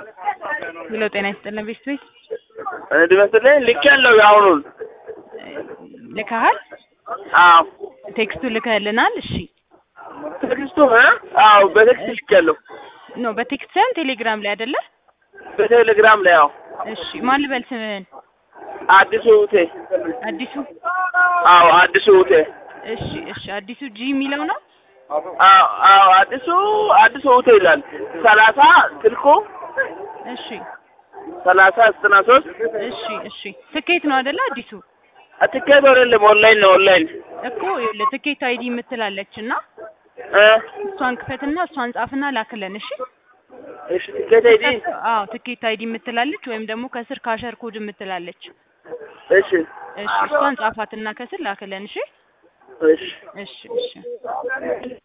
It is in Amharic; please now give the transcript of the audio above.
ብሎ ጤና ይስጥልን ቤት ቤት እንዲመስለኝ ልክ ያለው የአሁኑን ልከሃል? አዎ ቴክስቱ ልከህልናል? እሺ ቴክስቱ እ አዎ በቴክስት ልክ ያለው ኖ በቴክስት ሳይሆን ቴሌግራም ላይ አይደለ? በቴሌግራም ላይ አዎ እሺ ማን ልበል ስምህን? አዲሱ ውቴ አዲሱ አዎ አዲሱ ውቴ እሺ እሺ አዲሱ ጂ የሚለው ነው? አዎ አዎ አዲሱ አዲሱ ውቴ ይላል ሰላሳ ስልኩ እሺ ሰላሳ ዘጠና ሶስት እሺ እሺ ትኬት ነው አይደለ? አዲሱ ትኬት አይደለም ኦንላይን ነው ኦንላይን እኮ ይኸውልህ ትኬት አይዲ የምትላለች እና እ እሷን ክፈትና እሷን ጻፍና ላክለን። እሺ እሺ ትኬት አይዲ አዎ ትኬት አይዲ የምትላለች ወይም ደግሞ ከስር ካሸር ኮድ የምትላለች። እሺ እሺ እሷን ጻፋትና ከስር ላክለን። እሺ እሺ እሺ እሺ